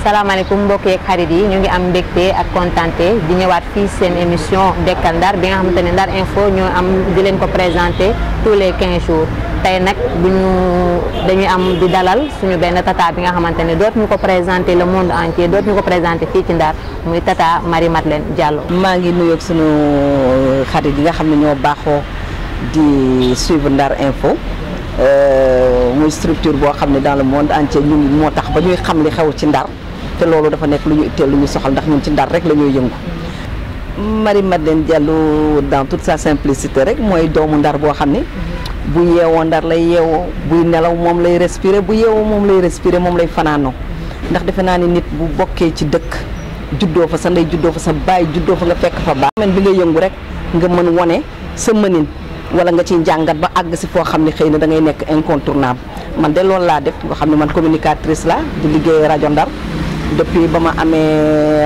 salaamaaleykum mbokk yeeg xarit yi ñu ngi am mbégte ak kontante di ñëwaat fii seen émission Dekkal Ndar bi nga xamante ne Ndar Info ñoo am di leen ko présenté tous les 15 jours tey nag bu ñu dañuy am di dalal suñu benn tata bi nga xamante ne dootuñu ko présenté le monde entier dootuñu ko présenté fii ci Ndar muy tata Marie Madeleine Diallo. maa ngi nuyoog sunu xarit yi nga xam ne ñoo baaxoo di suivre Ndar Info muy structure boo xam ne dans le monde entier ñun moo tax ba ñuy xam li xew ci Ndar te loolu dafa nekk lu ñu itteel lu ñu soxal ndax ñun ci Ndar rek la ñuy yëngu. Marie Madeleine Diallo dans toute sa simplicité rek mooy doomu Ndar boo xam ne bu yeewoo Ndar lay yeewoo buy nelaw moom lay respirer bu yeewoo moom lay respirer moom lay fanaanoo ndax defe naa ni nit bu bokkee ci dëkk juddoo fa sa ndey juddoo fa sa baay juddoo fa nga fekk fa baax. men bi nga yëngu rek nga mën wane sa mënin wala nga ciy jàngat ba àgg si foo xam ne xëy na da ngay nekk incontournable man de loolu laa def nga xam ne man communicatrice la di liggéey rajo Ndar. depuis ba ma amee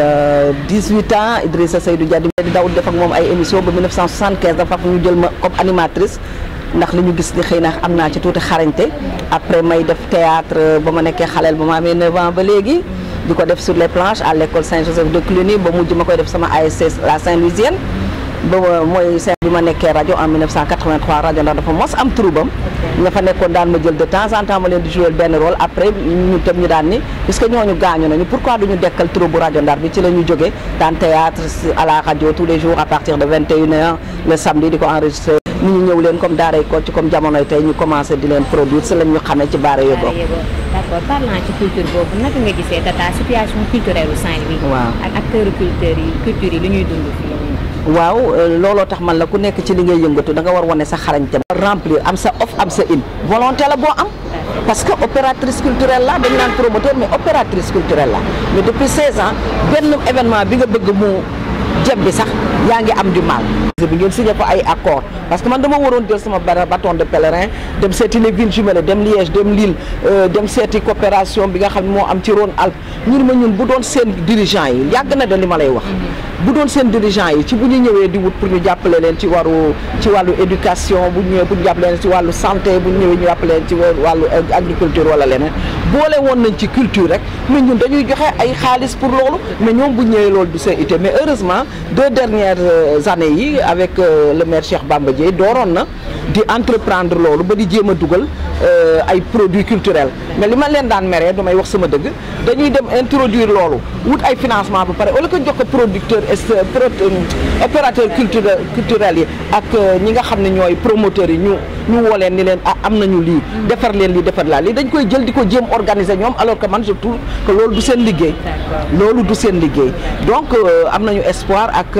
ay 18 ans Idrissa Seydou Dia di daw def ak moom ay émission ba 1975 dafa ñu jël ma comme animatrice ndax li ñu gis ni xëy na am naa ci tuuti xarañte après may def théâtre ba ma nekkee xaleel ba ma amee 9 ans ba léegi di ko def sur les planches à l'école Saint-Joseph de Cluny ba mujj ma koy def sama ASC la Saint-Louisienne ba mooy seen bi ma nekkee rajo en 1983 rajo ndax dafa mos am troubam nga fa nekkoon daan ma jël de temps en temps ma leen di jouer benn rôle après ñu tam ñu daan ni puisque ñooñu gaañu nañu pourquoi duñu dekkal troupe bu rajo Ndar bi ci la ñu jógee daan théâtre à la radio tous les jours à partir de 21h le samedi di ko enregistré ni ñu ñëw leen comme daaray Kocc comme jamonoy tey ñu commencé di leen produire si lañ ñu xamee ci baara yóbbu d'accord parlant ci culture boobu naka nga gisee tata situation culturelle u Saint-Louis waaw ak acteurs culture yi culture yi lu ñuy dund fii waaw looloo tax man la ku nekk ci li ngay yëngatu da nga war wane sa xarañte remplir am sa off am sa in volonté la boo am parce que opératrice culturelle la dañu naan promoteur mais opératrice culturelle la mais depuis 16 ans benn événement bi nga bëgg mu jëm bi sax yaa ngi am du mal bi ngeen signé fa ay accord parce que man dama waroon jël sama bâton de pèlerin dem seeti les villes jumelles dem Liège dem Lille dem seeti coopération bi nga xam ne moo am ci Rhône-Alpes ñun ma ñun bu doon seen dirigeant yi yàgg na da li ma lay wax bu doon seen dirigeant yi ci bu ñu ñëwee di wut pour ñu jàppale leen ci waru ci wàllu éducation bu ñu ñëwee pour ñu jàppale leen ci wàllu santé bu ñu ñëwee ñu jàppale leen ci wàllu agriculture wala leneen boole woon nañ ci culture rek mais ñun dañuy joxe ay xaalis pour loolu mais ñoom bu ñëwee loolu du seen ité mais heureusement deux dernières années yi avec le maire Cheikh Bamba Dièye dooroon na di entreprendre loolu ba di jéem a dugal ay produits culturels mais li ma leen daan meree damay wax sama dëgg dañuy dem introduire loolu wut ay financement ba pare wala ko jox ko producteur opérateur culturel culturel yi ak ñi nga xam ne ñooy promoteurs yi ñu ñu woo leen ni leen ah am nañu lii defar leen lii defar laa lii dañ koy jël di ko jéem organiser ñoom alors que man je trouve que loolu du seen liggéey loolu du seen liggéey donc am nañu espoir ak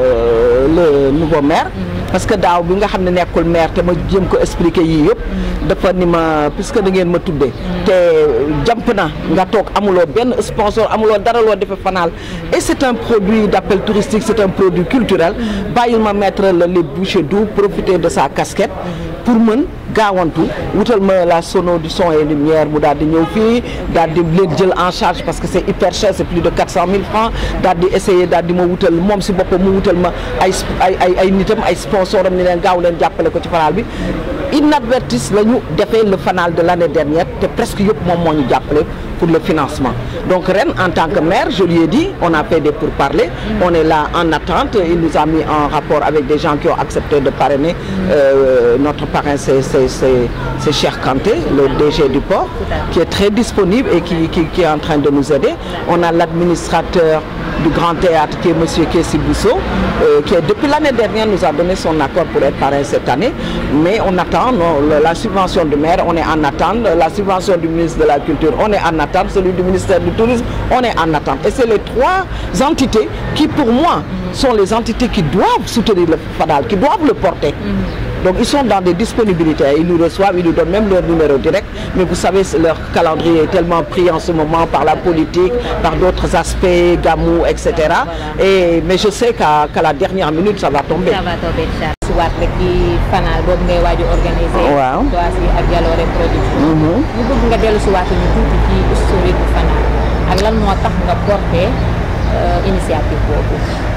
le nouveau maire parce que daaw bi nga xam ne nekkul maire te ma jéem ko expliquer yii yëpp dafa ni ma puisque da ngeen ma tuddee te jàmp na nga toog amuloo benn sponsor amuloo dara loo defee fanaal et c'est un produit d'appel touristique c'est un produit culturel bàyyil ma mettre la les bouchées doubles profiter de sa casquette pour mën gaawantu wutal ma la sono du son et lumière mu daal di ñëw fii daal di leen jël en charge parce que c'est hyper cher c'est plus de quatre cent mille francs daal di essayer daal di ma wutal moom si boppam mu wutal ma ay ay ay ay nitam ay sponsor am ni leen gaaw leen jàppale ko ci fanal bi inadvertis la ñu defee le fanal de l'année dernière te presque yëpp moom moo ñu jàppale pour le financement donc ren en tant que maire je lui ai dit on a fait des pourparlers on est là en attente il nous a mis en rapport avec des gens qui ont accepté de parrainer euh, notre parrain c'est c'est c'est c'est Cheikh Kanté le DG du port qui est très disponible et qui qui qui est en train de nous aider on a l'administrateur du Grand Théâtre qui est monsieur Kessi Bousso euh, qui est depuis l'année dernière nous a donné son accord pour être parrain cette année mais on attend non, la subvention du maire on est en attente la subvention du ministre de la Culture on est en attente celui du ministère du Tourisme on est en attente et c'est les trois entités qui pour moi sont les entités qui doivent soutenir le Fadal qui doivent le porter donc ils sont dans des disponibilités ils nous reçoivent ils nous donnent même leur numéro direct mais vous savez leur calendrier est tellement pris en ce moment par la politique par d'autres aspects Gamou etc et mais je sais qu'à qu'à la dernière minute ça va tomber ça va tomber si waat rek ci fanal boobu ngay waaju organiser waaw toi si ak Jalooré production ñu bëgg nga dellu si waat ñu tuuti ci historique bu fanal ak lan moo tax nga porté initiative boobu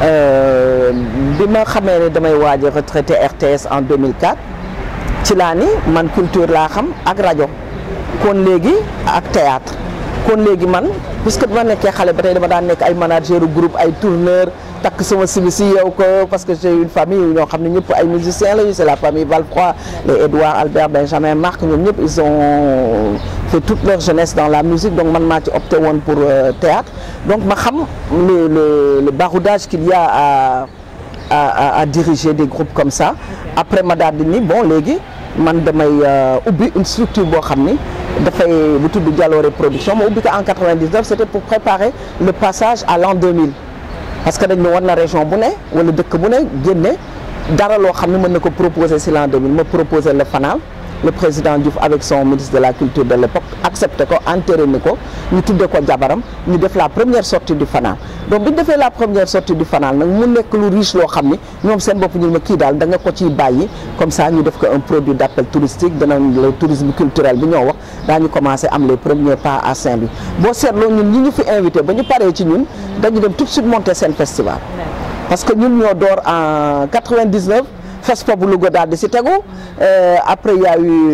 bi ma xamee ne damay waaj a retraité RTS en 2004 ci laa ni man culture laa xam ak rajo kon léegi ak théâtre kon léegi man puisque dama nekkee xale ba tey dama daan nekk ay manager groupe ay tourneur takk sama sibi si yow ko parce que j'ai une famille ñoo xam ne ñëpp ay musiciens lañu c'est la famille Valfroy les Edouard Albert Benjamin Marc ñoom ñëpp ils ont fait toute leur jeunesse dans la musique donc man maa ci opté woon pour théâtre donc ma xam le le le baroudage qu'il y a à à à diriger des groupes comme ça après ma daal di ni bon léegi man damay ubbi une structure boo xam ni dafay bu tudd Jalooré production ma ubbi ko en 99 c'était pour préparer le passage à l'an 2000 parce que dañ ne war na région bu ne wala dëkk bu ne génne dara loo xam ne mën na ko proposer si l'an 2000 ma proposer le fanal le président Diouf avec son ministre de la culture de l'époque accepté ko entériné ko ñu tudde ko jabaram ñu def la première sortie du fanal donc bi ñu defee la première sortie du fanal nag mu nekk lu riche loo xam ni ñoom seen bopp ñu ma kii daal da nga ko ciy bàyyi comme ça ñu def ko un produit d'appel touristique danañ le tourisme culturel bi ñoo wax daañu commencé am les premiers pas à Saint-Louis boo seetloo ñun ñi ñu fi invité ba ñu paree ci ñun dañu dem tout de suite monter seen festival parce que ñun ñoo door en 99 FESPA bu Louga daal di si tegu après y a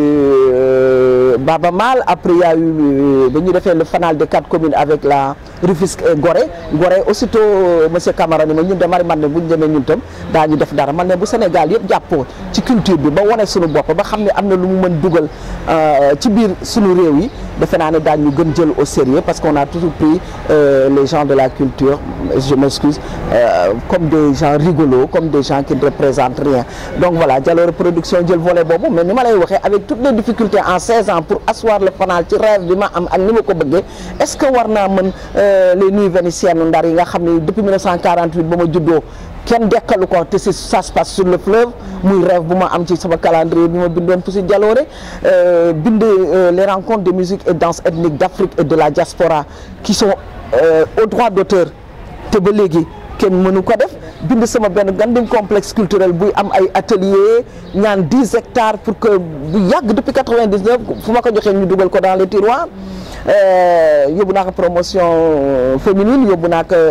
eu Baba Mal après y a eu ba ñu defee le fanal des quatre communes avec la Rufisque et Gorée Gorée aussitôt monsieur Camara ni ma ñun de mari man ne bu ñu demee ñun tam daañu def dara man ne bu Sénégal yëpp jàppoo ci culture bi ba wane suñu bopp ba xam ne am na lu mu mën dugal ci biir suñu réew yi defe naa ne daañu gën jël au sérieux parce qu'on a toujours pris les gens de la culture je m'excuse comme des gens rigolos comme des gens qui ne représentent rien donc voilà Jalooré production jël volet boobu mais ni ma lay waxee avec toutes les difficultés en 16 ans pour asseoir le fanal ci rêve bi ma am ak ni ma ko bëggee est-ce que war naa mën les nuits vénitiennes Ndar yi nga xam ne depuis 1948 ba ma juddoo kenn dekkalu ko te si ça se passe sur le fleuve muy rêve bu ma am ci sama calendrier bi ma bindoon pour si Jalooré bind les rencontres de musique et danse ethnique d'Afrique et de la diaspora qui sont au droit d'auteur te ba léegi kenn mënu ko def bind sama benn gandim complexe culturel buy am ay atelier ñaan dix hectares pour que bu yàgg depuis quatre-vingt-dix-neuf fu ma ko joxee ñu dugal ko dans les tiroirs yóbbu naa ko promotion féminine yóbbu naa ko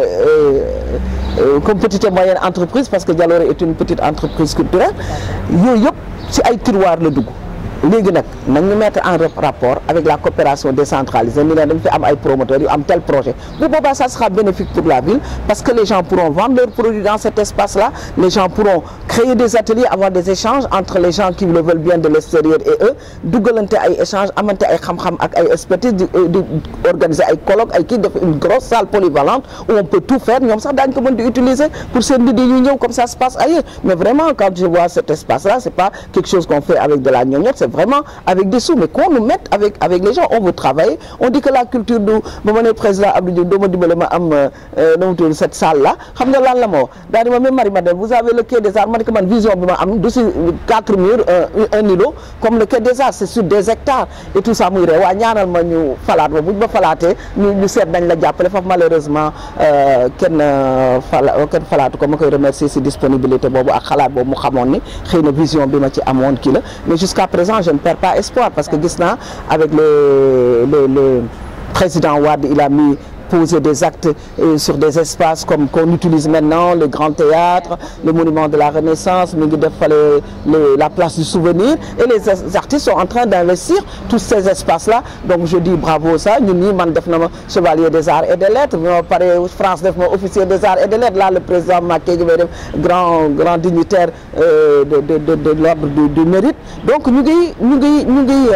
comme petite et moyenne entreprise parce que Jalooré est une petite entreprise culturelle yooyu yëpp ci ay tiroirs la dugg léegi nag nañu mettre en rapport avec la coopération décentralisée ni leen dañ fi am ay promoteurs yu am tel projet bu boobaa ça sera bénéfique pour la ville parce que les gens pourront vendre leurs produits dans cet espace-là les gens pourront créer des ateliers avoir des échanges entre les gens qui le veulent bien de l'extérieur et eux dugalante ay échanges amante ay xam-xam ak ay expertise di di organiser ay colloques ay kii def une grosse salle polyvalente où on peut tout faire ñoom sax daañu ko mën di utiliser pour seen nit yi ñuy ñëw comme ça se passe ailleurs mais vraiment quand je vois cet espace-là c'est pas quelque chose qu'on fait avec de la gnognotte c'est vraiment avec des sous mais qu'on nous mette avec avec les gens on veut travailler on dit que la culture du ba ma ne président Abdou Diouf doo ma dimbale ma am na mu tudd cette salle là xam nga lan la ma wax daa di ma même Marie Madeleine vous avez le quai des arts ma ne ko man vision bi ma am du si quatre murs un îlot comme le quai des arts c'est sur des hectares et tout ça muy ree waa ñaanal ma ñu falaat ma buñ ma falaatee ñu ñu seet nañ la jàppale foofu malheureusement kenn fala kenn falaatu ko ma koy remercier si disponibilité boobu ak xalaat boobu mu xamoon ni xëy na vision bi ma ci amoon kii la mais jusqu'à présent je ne perds pas espoir parce que gis naa avec le le le président Wade il a mis poser des actes euh, sur des espaces comme qu'on utilise maintenant le Grand Théâtre le monument de la Renaissance mi ngi def fale la place du souvenir et les artistes sont en train d'investir tous ces espaces-là donc je dis bravo ça ñun ñii man def na ma chevalier des arts et des lettres bi ma pare France def ma officier des arts et des lettres là le président Macky gi may def grand grand dignitaire euh, de de de de l'ordre du, du mérite donc ñu ngi ñu ngi ñu ngi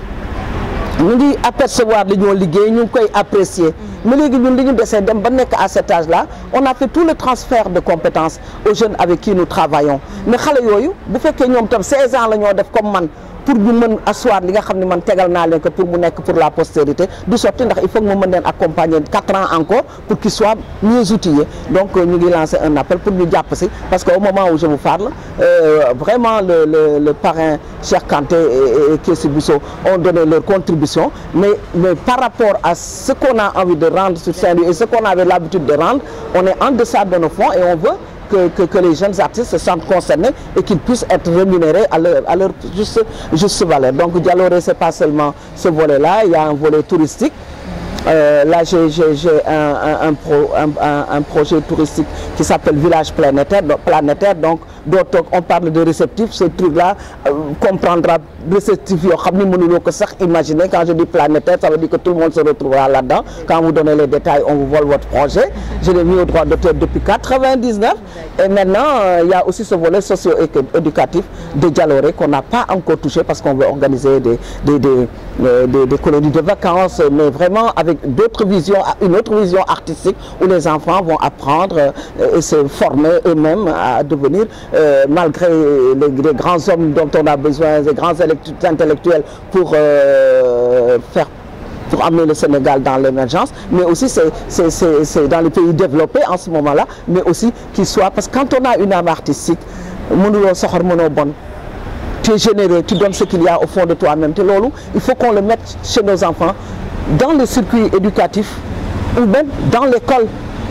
ñu ngi apercevoir li ñoo liggéey ñu ngi koy apprécier mais léegi ñun li ñu desee dem ba nekk à cet âge là on a fait tout le transfert de compétences aux jeunes avec qui nous travaillons mais xale yooyu bu fekkee ñoom tam 16 ans la ñoo def comme man pour ñu mën asseoir li nga xam ne man tegal naa leen ko pour mu nekk pour la postérité du sotti ndax il faut que mu mën leen accompagner quatre ans encore pour qu'ils soient mieux outillés donc ñu ngi lancer un appel pour ñu jàpp si parce que au moment où je vous parle euh, vraiment le le le parrain Cheikh Kanté et, et Kessi Bousso ont donné leur contribution mais mais par rapport à ce qu'on a envie de rendre sur Saint-Louis et ce qu'on avait l'habitude de rendre on est en deçà de nos fonds et on veut que, que, que les jeunes artistes se sentent concernés et qu'ils puissent être rémunérés à leur, à leur juste, juste valeur. Donc Dialoré, c'est pas seulement ce volet-là, il y a un volet touristique. Euh, là, j'ai un, un, un, pro, un, projet touristique qui s'appelle Village planétaire. Donc, planétaire, donc on parle de réceptif. Ce truc-là euh, comprendra réceptifs yoo xam ni mënuloo ko sax imaginer quand je dis planétaire ça veut dire que tout le monde se retrouvera là-dedans quand vous donnez les détails on vous vole votre projet je l'ai mis au droit d'auteur depuis 99 et maintenant euh, il y a aussi ce volet socio-éducatif de Dialoré qu'on n'a pas encore touché parce qu'on veut organiser des des des, euh, des des colonies de vacances mais vraiment avec d'autres visions une autre vision artistique où les enfants vont apprendre euh, et se former eux-mêmes à devenir euh, malgré les, les grands hommes dont on a besoin les grands intellectuels pour euh, faire pour amener le Sénégal dans l'émergence, mais aussi c'est c'est c'est c'est dans les pays développés en ce moment-là, mais aussi qu'il soit parce que quand on a une âme artistique, mënuloo soxor mënoo bon, tu es généreux, tu donnes ce qu'il y a au fond de toi-même te loolu il faut qu'on le mette chez nos enfants dans le circuit éducatif ou même dans l'école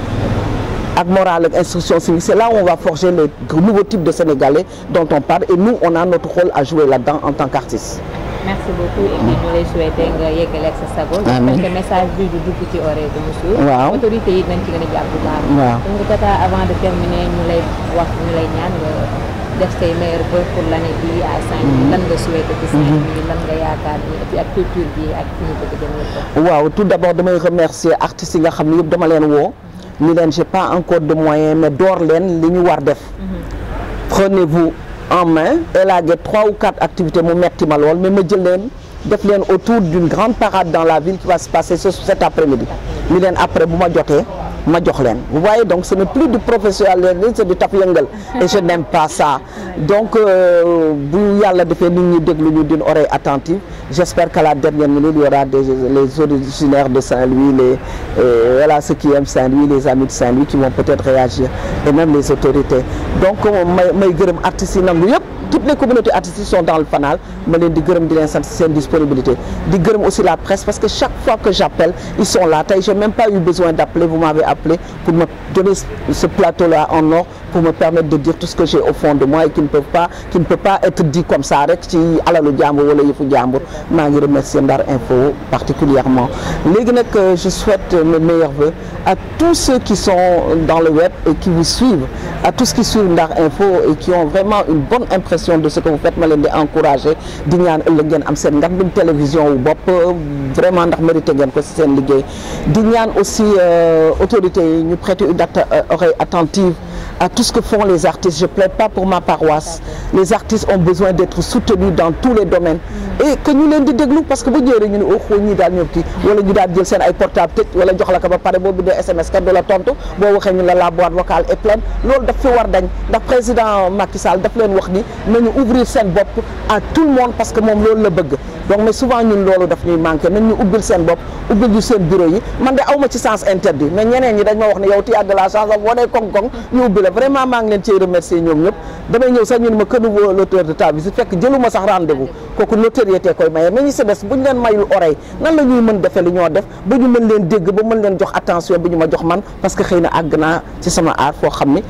ak morale ak instruction civique c'est là où on va forger les nouveaux types de Sénégalais dont on parle et nous on a notre rôle à jouer là-dedans en tant qu'artiste merci beaucoup et puis ñu lay souhaiter nga yeggale ak sa sago. amiin parce que message bi du dugg ci oreille de monsieur. waaw autorité yi nañ ci gën a jàpp bu baax. waaw donc tata avant de terminer ñu lay wax ñu lay ñaan nga def say meilleurs vœux pour l'année bii à Saint-Louis. lan nga souhaiter ci Saint-Louis lan nga yaakaar ni et puis ak culture bi ak fi ñu bëgg a jëm yëpp. waaw tout d'abord damay remercier artistes yi nga xam ne yëpp dama leen woo ni leen j'ai pas encore de moyens mais door leen li ñu war def prenez-vous en main élaguer trois ou quatre activités mu metti ma lool mais ma jël leen def leen autour d'une grande parade dans la ville qui va se passer ce cet après-midi ni leen après bu ma jotee ma jox leen vous voyez donc ce n'est plus du professionnalisme c'est du taf yëngal et je n'aime pas ça donc bu yàlla defee nit ñi déglu ñu d'une oreille attentive j'espère qu'à la dernière minute il y aura des les originaires de Saint-Louis les euh, voilà ceux qui aiment Saint-Louis les amis de Saint-Louis qui vont peut-être réagir et même les autorités donc may may gërëm artistes yi nangu yëpp toutes les communautés artistiques sont dans le fanal ma leen di gërëm di leen sant seen disponibilité di gërëm aussi la presse parce que chaque fois que j'appelle ils sont là tey j'ai même pas eu besoin d'appeler vous m'avez appelé pour me donner ce plateau-là en or pour me permettre de dire tout ce que j'ai au fond de moi et qui ne peut pas qui ne peut pas être dit comme ça rek ci alalu jàmbur wala yëfu jàmbur maa ngi remercier Ndar Info particulièrement léegi nag je souhaite mes meilleurs vœux à tous ceux qui sont dans le web et qui vous suivent à tous qui suivent Ndar Info et qui ont vraiment une bonne impression de ce que vous faites ma leen di encourager di ñaan ëllëg ngeen am seen ngandum télévision wu bopp vraiment ndax mérité ngeen ko ci seen liggéey di ñaan aussi autorités yi ñu prêter une oreille attentive à tout ce que font les artistes je plaide pas pour ma paroisse les artistes ont besoin d'être soutenus dans tous les domaines et que ñu leen di déglu parce que bu ñëwee ñu ne oh xoo ñii daal ñëw kii wala ñu daal jël seen ay portable tëj wala jox la ko ba pare boo bindee SMS kat du la tontu boo waxee ñu la la boîte vocale est pleine loolu daf fi war dañ ndax président Macky Sall daf leen wax ni nañu ouvrir seen bopp à tout le monde parce que moom loolu la bëgg donc mais souvent ñun loolu daf ñuy manqué nañ ñu ubbil seen bopp ubbil ñu seen bureau yi man de awma ci sens interdit mais ñeneen ñi dañ ma wax ne yow tu as de la chance boo nee koŋ-koŋ ñu ubbi la vraiment maa ngi leen ciy remercier ñoom ñëpp damay ñëw sax ñu ne ma que nouveau l'auteur de ta visite fekk jëluma sax rendez-vous kooku notoriété koy maye mais ñi si des bu ñu leen mayul oreille nan la ñuy mën defee li ñoo def ba ñu mën leen dégg ba mën leen jox attention bi ñu ma jox man parce que xëy na àgg naa ci sama aar foo xam ni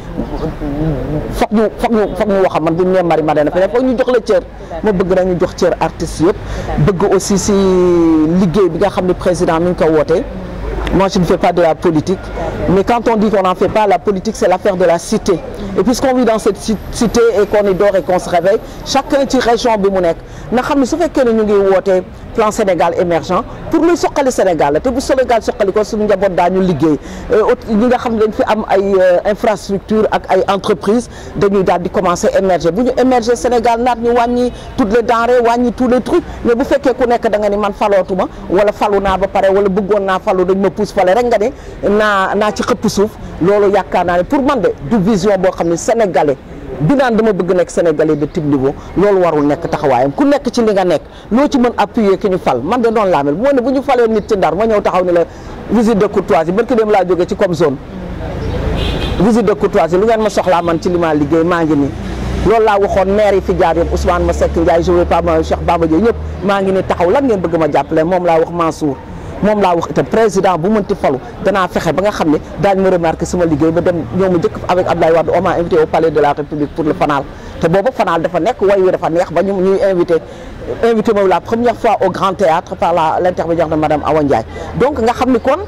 foog ñu foog ñu foog ñu wax man bu ñu nee mari ma dana fe foog ñu jox la cër ma bëgg na ñu jox cër artistes yëpp bëgg aussi si liggéey bi nga xam ne président mi ngi ko wootee moi je ne fais pas de la politique mais quand on dit qu'on n'en fait pas la politique c'est l'affaire de la cité et puisqu'on vit dans cette cité et qu'on y dort et qu'on se réveille chacun ci région bi mu nekk na xam ne su fekkee ne ñu ngi wootee plan Sénégal émergent pour luy soqali Sénégal la te bu Sénégal soqali ko suñu njaboot daañu liggéey ñi nga xam ne dañ fi am ay infrastructure ak ay entreprises dañuy daal di commencer émerger bu ñu émerger Sénégal naat ñu wàññi toutes les denrées wàññi tous les trucs mais bu fekkee ku nekk da nga ni man falootuma wala falu naa ba pare wala bëggoon naa falu dañ ma pousse fale rek nga ne naa naa ci xëpp suuf loolu yaakaar naa ne pour man de du vision boo xam ne sénégalais bi naan dama bëgg nekk sénégalais de type niveau loolu warul nekk taxawaayam ku nekk ci li nga nekk loo ci mën appuyer ki ñu fal man de noonu laa mel bu ma ne bu ñu falee nit ci ndar ma ñëw taxaw ni la visite de courtoisie barki dem laa jógee ci comme zone visite de courtoisie lu ngeen ma soxlaa man ci li ma liggéey maa ngi nii loolu laa waxoon maire yi fi jaar yëpp Ousmane Masseck Ndiaye je veux pas ma Cheikh Bamba Dièye ñëpp maa ngi ni taxaw lan ngeen bëgg ma jàppale moom laa wax Mansour moom laa wax itam président bu mënti falu danaa fexe ba nga xam ne daañu ma remarqué sama liggéey ba dem ñoo ma njëkk avec Abdoulaye Wade on m'a invité au palais de la République pour le fanal te boobu fanal dafa nekk way wi dafa neex ba ñu ñuy invité invité moom la première fois au Grand Théâtre par la l'intermédiaire de madame Awa Ndiaye donc nga xam ni kon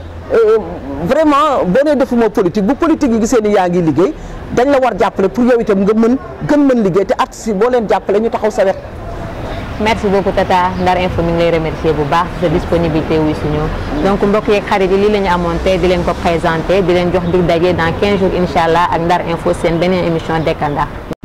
vraiment boo nee defuma politique bu politique yi gisee ni yaa ngi liggéey dañ la war jàppale pour yow itam nga mën gën mën liggéey te artistes yi boo leen jàppale ñu taxaw sa wet merci beaucoup Tata Ndar Info mi ngi lay remercier bu baax sa disponibilité wuy suñu donc mbokk yeeg xarit yi lii la ñu amoon tey di leen ko présenté di leen jox dig daje dans 15 jours incha allah ak Ndar Info seen beneen émission Dekkal Ndar